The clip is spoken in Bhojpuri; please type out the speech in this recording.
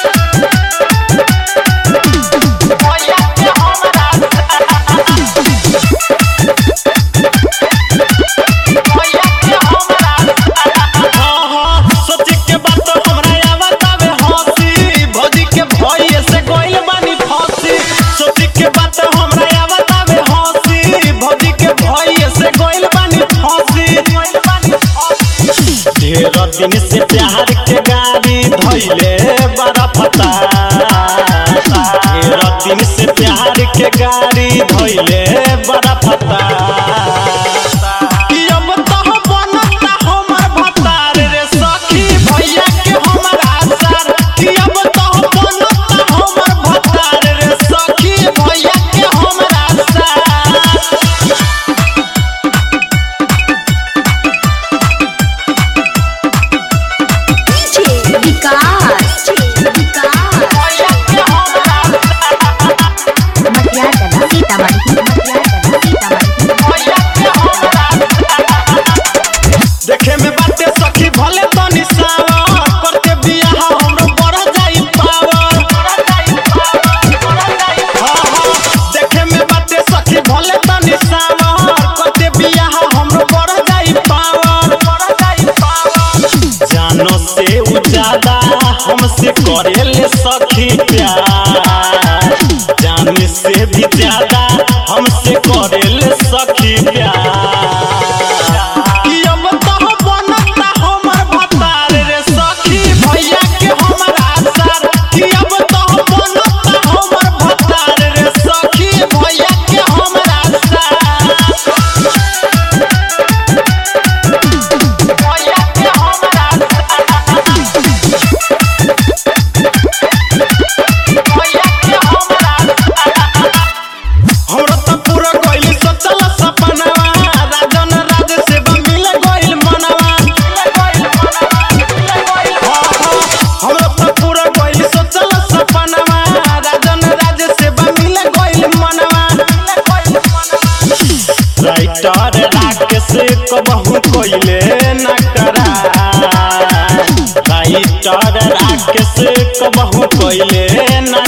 सोची के बात हमरा आवत आवे हंसी भौजी के भइए से गइल बानी फंसी सोची के बात हमरा आवत आवे हंसी भौजी के भइए से गइल बानी फंसी ढेर दिन से प्यार के गाड़ी धइले बड़ा फता ढेर दिन से प्यार के गाड़ी धइले बड़ा फता कि अब तह बनता हमर भतार रे सखी भैया के हमरा सर कि अब तह बनता हमर भतार रे सखी भैया के हमरा सर डीजे विकास विकास मटिया कला सीतामढ़ी मटिया कला सीतामढ़ी देखे में बाटे सखी भले तनी सावर करके बियाह हमरो बढ़ जाई पावर हाँ, हाँ, देखे में बाटे सखी भले तनी सावर करके बियाह हमरो बढ़ जाई पावर जानो से उ ज्यादा हमसे करेले सखी प्यार जान से भी ज्यादा हमसे करेले सखी प्यार कि अब तह बनता हमर भतार रे सखी भैया के हमरा सर कि अब तह बनता हमर भतार रे सखी भैया के हमरा सर भैया के हमरा भैया के हमरा हमरा त पूरा गइल सोचल सपनावा राजन राज से मिल गइल मनवा हाँ, हाँ, हमरा त पूरा गइल सोचल सपनावा राजन राज से मिल गइल मनवा राइटर राकेश कबहू कइले न करा राइटर राकेश कबहू कइले न